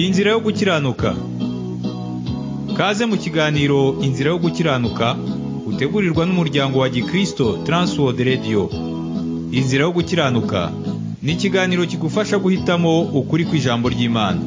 inzira yo gukiranuka kaze mu kiganiro inzira yo gukiranuka utegurirwa n'umuryango wa gikristo transworld radio inzira yo gukiranuka ni ikiganiro kigufasha guhitamo ukuri kw'ijambo ry'imana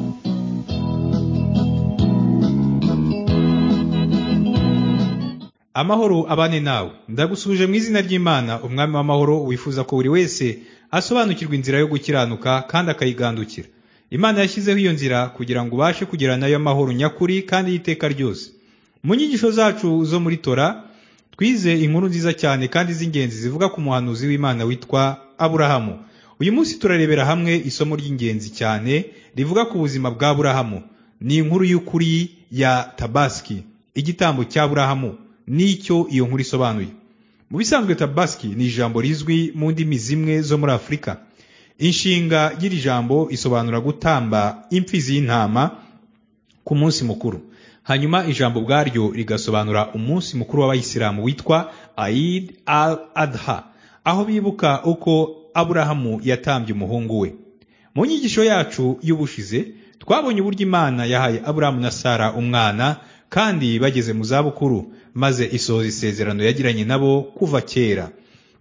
amahoro abane nawe ndagusubije mu izina ry'imana umwami w'amahoro wifuza ko buri wese asobanukirwa inzira yo gukiranuka kandi akayigandukira imana yashyizeho iyo nzira kugira ngo ubashe kugira nayo amahoro nyakuri kandi y'iteka ryose mu nyigisho zacu zo muri tora twize inkuru nziza cyane kandi z'ingenzi zivuga ku muhanuzi w'imana witwa aburahamu uyu munsi turarebera hamwe isomo ry'ingenzi cyane rivuga ku buzima bwa aburahamu ni inkuru y'ukuri ya tabaski igitambo cya aburahamu nicyo iyo nkuru isobanuye mu bisanzwe tabaski ni ijambo rizwi mu ndimi zimwe zo muri afurika inshinga y'iri jambo isobanura gutamba imfizi y'intama ku munsi mukuru hanyuma ijambo ubwaryo rigasobanura umunsi mukuru w'abayisilamu witwa aid al adha aho bibuka uko aburahamu yatambye umuhungu we mu nyigisho yacu y'ubushize twabonye uburyo imana yahaye aburahamu na sara umwana kandi bageze mu zabukuru maze isohoza isezerano yagiranye nabo kuva kera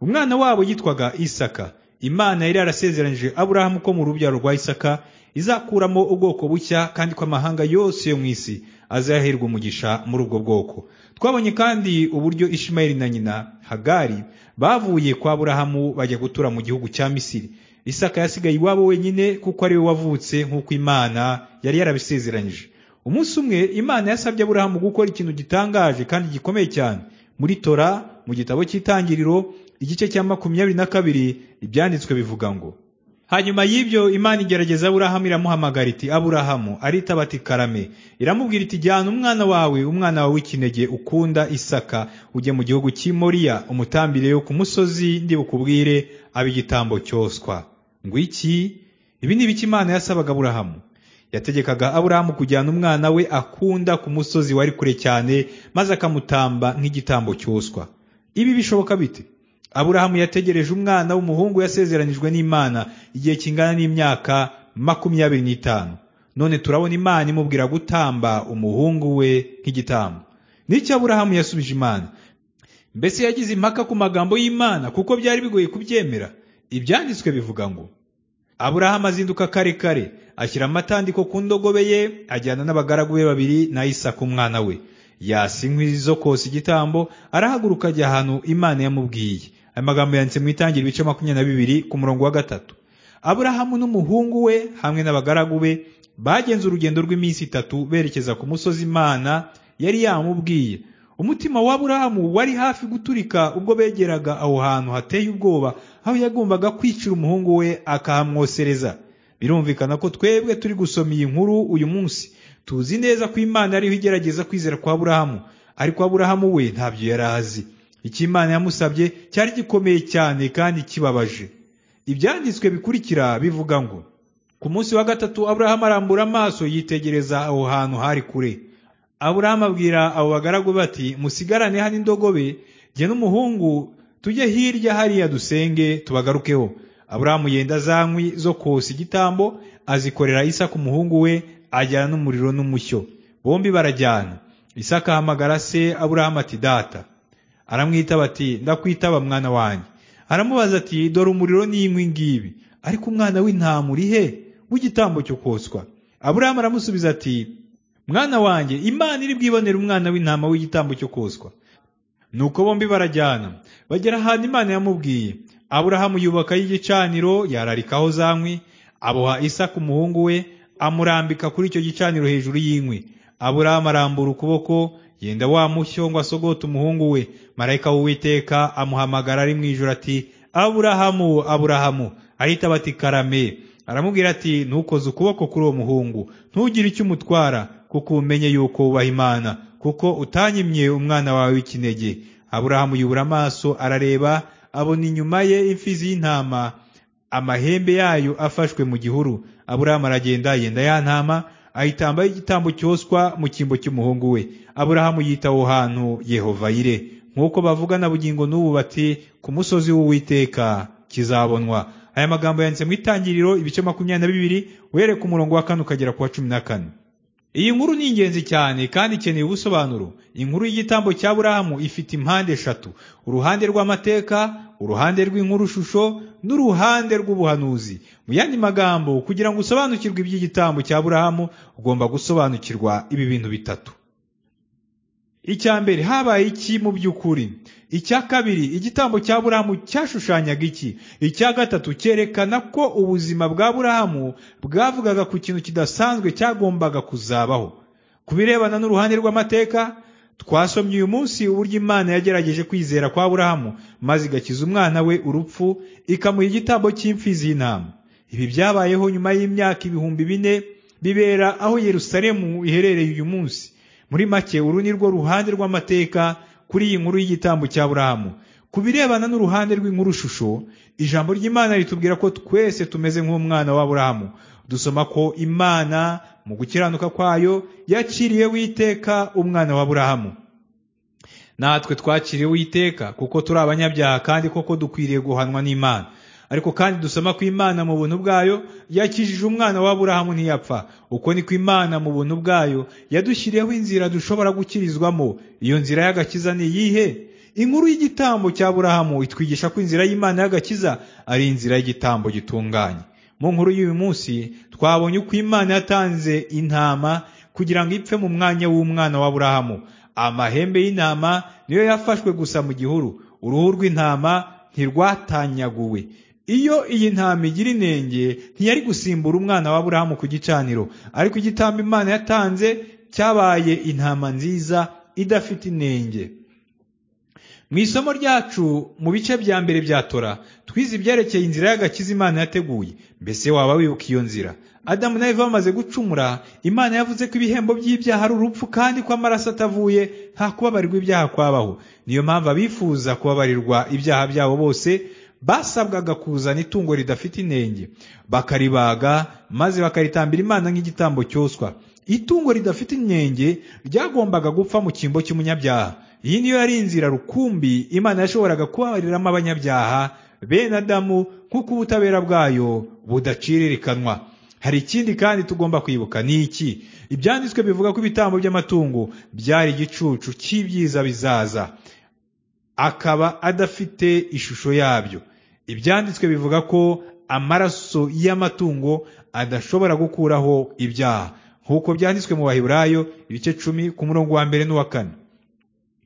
umwana wabo yitwaga isaka imana yari yarasezeranyije aburahamu ko mu rubyaro rwa isaka izakuramo ubwoko bushya kandi ko amahanga yose yo mu isi azaherwa umugisha muri ubwo bwoko twabonye kandi uburyo ishimayeli na nyina hagari bavuye kwa aburahamu bajya gutura mu gihugu cya misiri isaka yasigaye iwabo wenyine kuko ari we wavutse nk'uko imana yari yarabisezeranyije umunsi umwe imana yasabye aburahamu gukora ikintu gitangaje kandi gikomeye cyane muri tora mu gitabo cy'itangiriro igice cya makumyabiri na kabiri ibyanditswe bivuga ngo hanyuma y'ibyo imana igerageza aburahamu iramuhamagara iti aburahamu aritaba ati karame iramubwira iti jyana umwana wawe umwana wawe w'ikinege ukunda isaka ujye mu gihugu cy'i moriya umutambirireyo ku musozi ndibukubwire abe igitambo cyoswa ngwiki ibi ni ibiki imana yasabaga aburahamu yategekaga aburahamu kujyana umwana we akunda ku musozi wari kure cyane maze akamutamba nk'igitambo cyoswa ibi bishoboka bite aburahamu yategereje umwana w'umuhungu yasezeranijwe n'imana igihe kingana n'imyaka makumyabiri n'itanu none turabona imana imubwira gutamba umuhungu we nk'igitambo n'icyo aburahamu yasubije imana mbese yagize impaka ku magambo y'imana kuko byari bigoye kubyemera ibyanditswe bivuga ngo aburahamu azinduka kare kare ashyira amatandiko ku ndogobe ye ajyana n'abagaragu be babiri na isaka umwana we yasa inkwi zo kosa igitambo arahaguruka ajya ahantu imana yamubwiye aya magambo yanditse mu itangira ibice makumyabiri na bibiri ku murongo wa gatatu aburahamu n'umuhungu we hamwe n'abagaragu be bagenze urugendo rw'iminsi itatu berekeza ku musozi imana yari yamubwiye umutima wa aburahamu wari hafi guturika ubwo begeraga aho hantu hateye ubwoba aho yagombaga kwicira umuhungu we akahamwosereza birumvikana ko twebwe turi gusoma iyi nkuru uyu munsi tuzi neza ko imana ariho igerageza kwizera kwa aburahamu ariko aburahamu we ntabyo yari azi icyo imana yamusabye cyari gikomeye cyane kandi kibabaje ibyanditswe bikurikira bivuga ngo ku munsi wa gatatu aburahamu arambura amaso yitegereza aho hantu hari kure aburahamu abwira abo bagaragu bati musigarane hano indogobe jye n'umuhungu tujye hirya hariya dusenge tubagarukeho aburahamu yenda za nkwi zo kosa igitambo azikorera isaka umuhungu we ajyana n'umuriro n'umushyo bombi barajyana isaka ahamagara se aburahamu ati data aramwita bati ndakwitaba mwana wanjye aramubaza ati dore umuriro n'inkwi ngibi ariko umwana w'intama uri he w'igitambo cyo koswa aburahamu aramusubiza ati mwana wanjye imana iri bwibonere umwana w'intama w'igitambo cyo koswa nuko bombi barajyana bagera ahantu imana yamubwiye aburahamu yubakaho igicaniro yararikaho za nkwi aboha isaka umuhungu we amurambika kuri icyo gicaniro hejuru y'inkwi aburahamu arambura ukuboko yenda wa mushyo ngo asogote umuhungu we marayika w'uwiteka amuhamagara ari mu ijoro ati aburahamu aburahamu ahita ati karame aramubwira ati ntukoze ukuboko kuri uwo muhungu ntugire icyo umutwara kuko umenye yuko wubaha imana kuko utanyimye umwana wawe w'ikinege aburahamu yubura amaso arareba abona inyuma ye imfizi y'intama amahembe yayo afashwe mu gihuru aburahamu aragenda yenda ya ntama ayitambaho igitambo cyoswa mu cyimbo cy'umuhungu we aburahamu yita aho hantu yehovayire nk'uko bavugana bugingo n'ubu bati ku musozi w'uwiteka kizabonwa aya magambo yanditse mu itangiriro ibice makumyabiri na bibiri uhereye ku murongo wa kane ukagera ku wa cumi na kane iyi nkuru ni ingenzi cyane kandi ikeneye ubusobanuro inkuru y'igitambo cya burahamu ifite impande eshatu uruhande rw'amateka uruhande rw'inkuru shusho n'uruhande rw'ubuhanuzi mu yandi magambo kugira ngo usobanukirwe iby'igitambo cya burahamu ugomba gusobanukirwa ibi bintu bitatu icya mbere habaye iki mu by'ukuri icya kabiri igitambo cya burahamu cyashushanyaga iki icya gatatu cyerekana ko ubuzima bwa burahamu bwavugaga ku kintu kidasanzwe cyagombaga kuzabaho ku birebana n'uruhande rw'amateka twasomye uyu munsi uburyo imana yagerageje kwizera kwa burahamu maze igakiza umwana we urupfu ikamuha igitambo cy'imfizi y'intama ibi byabayeho nyuma y'imyaka ibihumbi bine bibera aho yerusalemu iherereye uyu munsi muri make uru ni rwo ruhande rw'amateka kuri iyi nkuru y'igitambo cya burahamu ku birebana n'uruhande rw'inkuru shusho ijambo ry'imana ritubwira ko twese tumeze nk'umwana wa burahamu dusoma ko imana mu gukiranuka kwayo yaciriye witeka umwana wa burahamu natwe twakiriye witeka kuko turi abanyabyaha kandi koko dukwiriye guhanwa n'imana ariko kandi dusoma ko imana mu buntu bwayo yakijije umwana wa burahamu ntiyapfa uko ni ko imana mu buntu bwayo yadushyiriyeho inzira dushobora gukirizwamo iyo nzira y'agakiza ni iyihe inkuru y'igitambo cya burahamu itwigisha ko inzira y'imana y'agakiza ari inzira y'igitambo gitunganye mu nkuru y'uyu munsi twabonye uko imana yatanze intama kugira ngo ipfe mu mwanya w'umwana wa burahamu amahembe y'intama niyo yafashwe gusa mu gihuru uruhu rw'intama ntirwatanyaguwe iyo iyi ntama igira inenge ntiyari gusimbura umwana wa burahamu ku gicaniro ariko igitambo imana yatanze cyabaye intama nziza idafite inenge mu isomo ryacu mu bice bya mbere bya tora twize ibyerekeye inzira y'agakiza imana yateguye mbese waba wibuka iyo nzira adamu na eva bamaze gucumura imana yavuze ko ibihembo by'ibyaha ari urupfu kandi ko amaraso atavuye nta kubabarirwa ibyaha kwabaho niyo mpamvu abifuza kubabarirwa ibyaha byabo bose basabwaga kuzana itungo ridafite inenge bakaribaga maze bakaritambira imana nk'igitambo cyoswa itungo ridafite inenge ryagombaga gupfa mu cyimbo cy'umunyabyaha iyi niyo yari inzira rukumbi imana yashoboraga kubabariramo abanyabyaha bene adamu nk'uko ubutabera bwayo budacirikanwa hari ikindi kandi tugomba kwibuka ni iki ibyanditswe bivuga ko ibitambo by'amatungo byari igicucu cy'ibyiza bizaza akaba adafite ishusho yabyo ibyanditswe bivuga ko amaraso y'amatungo adashobora gukuraho ibyaha nk'uko byanditswe mu baheburayo ibice cumi ku murongo wa mbere n'uwa kane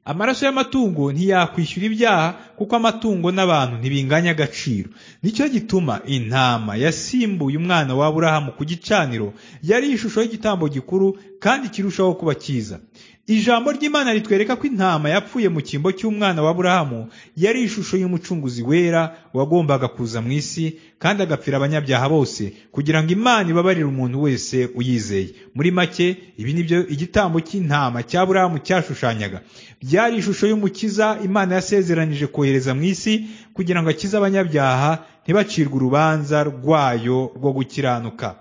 amaraso y'amatungo ntiyakwishyura ibyaha kuko amatungo n'abantu ntibinganya agaciro nicyo gituma intama yasimbuye umwana wa burahamu ku gicaniro yari ishusho y'igitambo gikuru kandi kirushaho kuba cyiza ijambo ry'imana ritwereka ko intama yapfuye mu cyimbo cy'umwana wa burahamu yari ishusho y'umucunguzi wera wagombaga kuza mu isi kandi agapfira abanyabyaha bose kugira ngo imana ibabarire umuntu wese uyizeye muri make ibi ni byo igitambo cy'intama cya burahamu cyashushanyaga byari ishusho y'umukiza imana yasezeranije kohereza mu isi kugira ngo akize abanyabyaha ntibacirwe urubanza rwayo rwo gukiranuka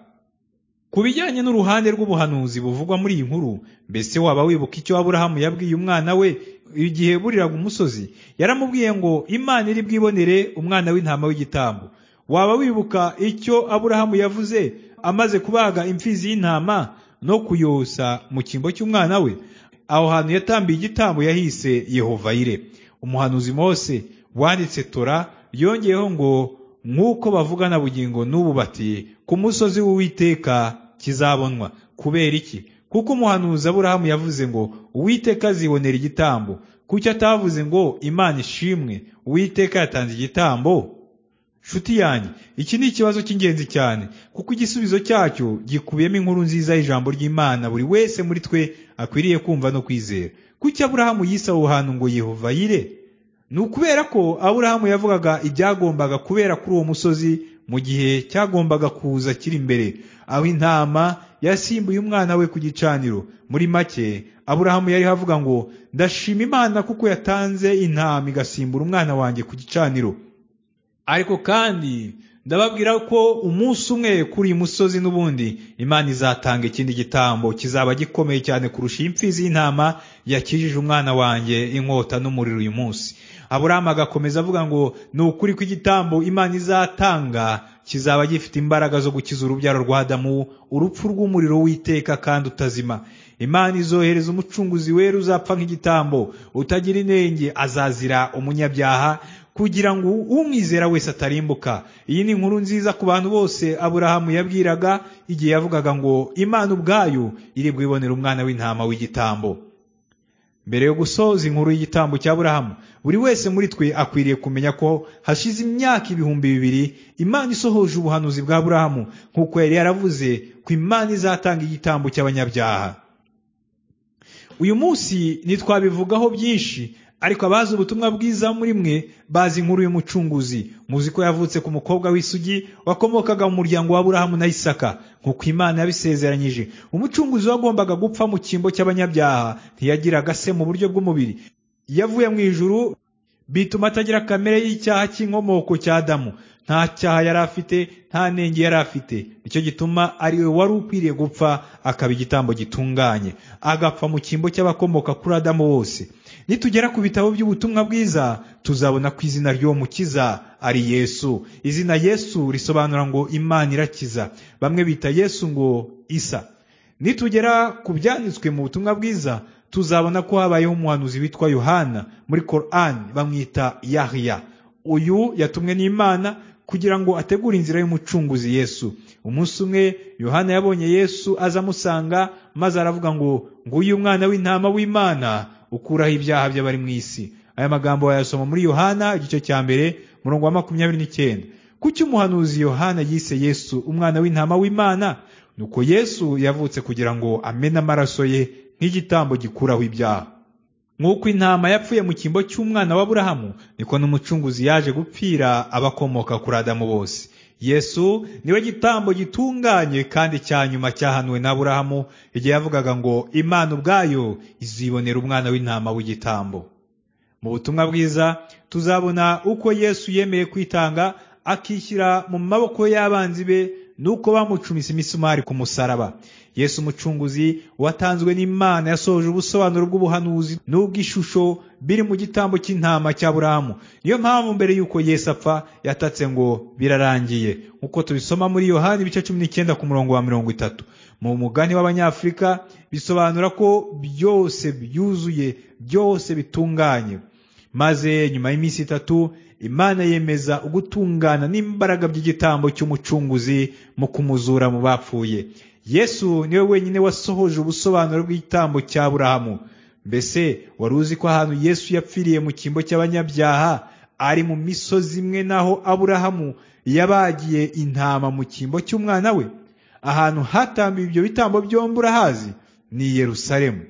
ku bijyanye n'uruhande rw'ubuhanuzi buvugwa muri iyi nkuru mbese waba wibuka icyo aburahamu yabwiye umwana we igihe buriraga umusozi yaramubwiye ngo imana iri bwibonere umwana w'intama w'igitambo waba wibuka icyo aburahamu yavuze amaze kubaga imfizi y'intama no kuyosa mu cyimbo cy'umwana we aho hantu yatambiye igitambo yahise yehovayire umuhanuzi mose wanditse tora yongeyeho ngo nk'uko bavugana bugingo n'ubu bati ku musozi w'uwiteka kizabonwa kubera iki kuko umuhanuzi aburahamu yavuze ngo uwiteka azibonera igitambo kuki atavuze ngo imana ishimwe uwiteka yatanze igitambo nshuti yanjye iki ni ikibazo cy'ingenzi cyane kuko igisubizo cyacyo gikubiyemo inkuru nziza y'ijambo ry'imana buri wese muri twe akwiriye kumva no kwizera kuki aburahamu yise aho hantu ngo yehova yire ni ukubera ko aburahamu yavugaga ibyagombaga kubera kuri uwo musozi mu gihe cyagombaga kuza kiri imbere aho intama yasimbuye umwana we ku gicaniro muri make aburahamu yari avuga ngo ndashima imana kuko yatanze intama igasimbura umwana wanjye ku gicaniro ariko kandi ndababwira ko umunsi umwe kuri uyu musozi n'ubundi imana izatanga ikindi gitambo kizaba gikomeye cyane kurusha iyi mfizi y'intama yakijije umwana wanjye inkota n'umuriro uyu munsi aburahamu agakomeza avuga ngo ni ukuri kw'igitambo imana izatanga kizaba gifite imbaraga zo gukiza urubyaro rwa adamu urupfu rw'umuriro w'iteka kandi utazima imana izohereza umucunguzi wera uzapfa nk'igitambo utagira inenge azazira umunyabyaha kugira ngo umwizera wese atarimbuka iyi ni inkuru nziza ku bantu bose aburahamu yabwiraga igihe yavugaga ngo imana ubwayo iri bwibonera umwana w'intama w'igitambo mbere yo gusoza inkuru y'igitambo cya aburahamu buri wese muri twe akwiriye kumenya ko hashize imyaka ibihumbi bibiri imana isohoje ubuhanuzi bwa aburahamu nk'uko yari yaravuze ko imana izatanga igitambo cy'abanyabyaha uyu munsi ntitwabivugaho byinshi ariko abazi ubutumwa bwiza muri mwe bazi inkuru y'umucunguzi muzi ko yavutse ku mukobwa w'isugi wakomokaga mu muryango wa Aburahamu na Isaka nk'uko Imana yabisezeranyije umucunguzi wagombaga gupfa mu cyimbo cy'abanyabyaha ntiyagiraga se mu buryo bw'umubiri yavuye mu ijuru bituma atagira kamere y'icyaha cy'inkomoko cya Adamu nta cyaha yari afite nta nenge yari afite nicyo gituma ari we wari ukwiriye gupfa akaba igitambo gitunganye agapfa mu cyimbo cy'abakomoka kuri Adamu bose nitugera ku bitabo by'ubutumwa bwiza tuzabona ko izina ry'uwo mukiza ari yesu izina yesu risobanura ngo imana irakiza bamwe bita yesu ngo isa nitugera ku byanditswe mu butumwa bwiza tuzabona ko habayeho umuhanuzi witwa yohana muri korani bamwita yahiya uyu yatumwe n'imana kugira ngo ategure inzira y'umucunguzi yesu umunsi umwe yohana yabonye yesu aza amusanga maze aravuga ngo nguyu umwana w'intama w'imana ukuraho ibyaha by'abari mu isi aya magambo wayasoma muri yohana igice cya mbere murongo wa makumyabiri n'icyenda kuki umuhanuzi yohana yise yesu umwana w'intama w'imana nuko yesu yavutse kugira ngo amene amaraso ye nk'igitambo gikuraho ibyaha nk'uko intama yapfuye mu cyimbo cy'umwana wa burahamu niko n'umucunguzi yaje gupfira abakomoka kuri adamu bose yesu niwe gitambo gitunganye kandi cya nyuma cyahanuwe na burahamu igihe yavugaga ngo imana ubwayo izibonera umwana w'intama w'igitambo mu butumwa bwiza tuzabona uko yesu yemeye kwitanga akishyira mu maboko y'abanzi be nuko bamucumise imisumari ku musaraba yesu umucunguzi watanzwe n'imana yasohoje ubusobanuro bw'ubuhanuzi n'ubw'ishusho biri mu gitambo cy'intama cya burahamu niyo mpamvu mbere y'uko yesu apfa yatatse ngo birarangiye nk'uko tubisoma muri yohani ibice cumi n'icyenda ku murongo wa mirongo itatu mu mugani w'abanyafurika bisobanura ko byose byuzuye byose bitunganye maze nyuma y'iminsi itatu imana yemeza ugutungana n'imbaraga by'igitambo cy'umucunguzi mu kumuzura mu bapfuye yesu niwe wenyine wasohoje ubusobanuro bw'igitambo cya burahamu mbese wari uzi ko ahantu yesu yapfiriye mu cyimbo cy'abanyabyaha ari mu misozi imwe naho aburahamu yabagiye intama mu cyimbo cy'umwana we ahantu hatambiwe ibyo bitambo byombi urahazi ni i yerusalemu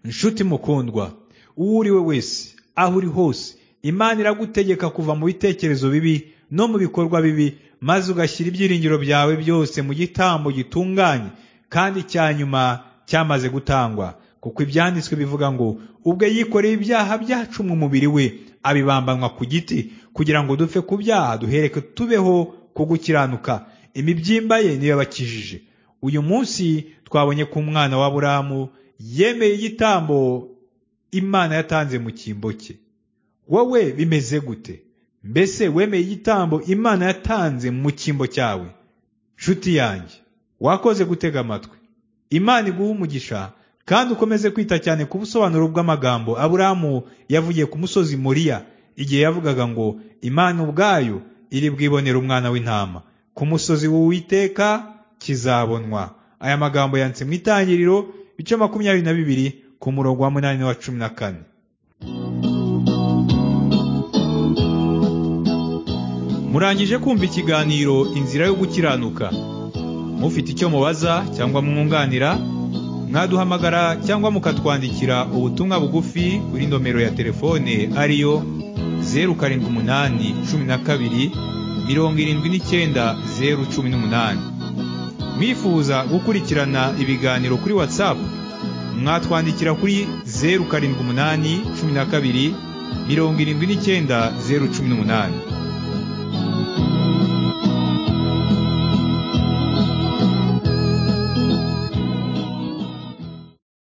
inshuti mukundwa uwo uri we wese aho uri hose imana iragutegeka kuva mu bitekerezo bibi no mu bikorwa bibi maze ugashyira ibyiringiro byawe byose mu gitambo gitunganye kandi cya nyuma cyamaze gutangwa kuko ibyanditswe bivuga ngo ubwe yikoreye ibyaha byacu mu mubiri we abibambanwa ku giti kugira ngo dupfe ku byaha duhereke tubeho ku gukiranuka imibyimba ye niyo yabakijije uyu munsi twabonye ko umwana wa burahamu yemeye igitambo imana yatanze mu cyimbo cye wowe bimeze gute mbese wemeye igitambo imana yatanze mu cyimbo cyawe nshuti yanjye wakoze gutega amatwi imana iguha umugisha kandi ukomeze kwita cyane ku busobanuro bw'amagambo aburahamu yavugiye ku musozi muriya igihe yavugaga ngo imana ubwayo iri bwibonera umwana w'intama ku musozi w'uwiteka kizabonwa aya magambo yanditse mu itangiriro bice makumyabiri na bibiri ku murongo wa munani n'uwa cumi na kane murangije kumva ikiganiro inzira yo gukiranuka mufite icyo mubaza cyangwa mwunganira mwaduhamagara cyangwa mukatwandikira ubutumwa bugufi kuri nomero ya telefone ariyo zeru karindwi umunani cumi na kabiri mirongo irindwi n'icyenda zeru cumi n'umunani mwifuza gukurikirana ibiganiro kuri watsapu mwatwandikira kuri zeru karindwi umunani cumi na kabiri mirongo irindwi n'icyenda zeru cumi n'umunani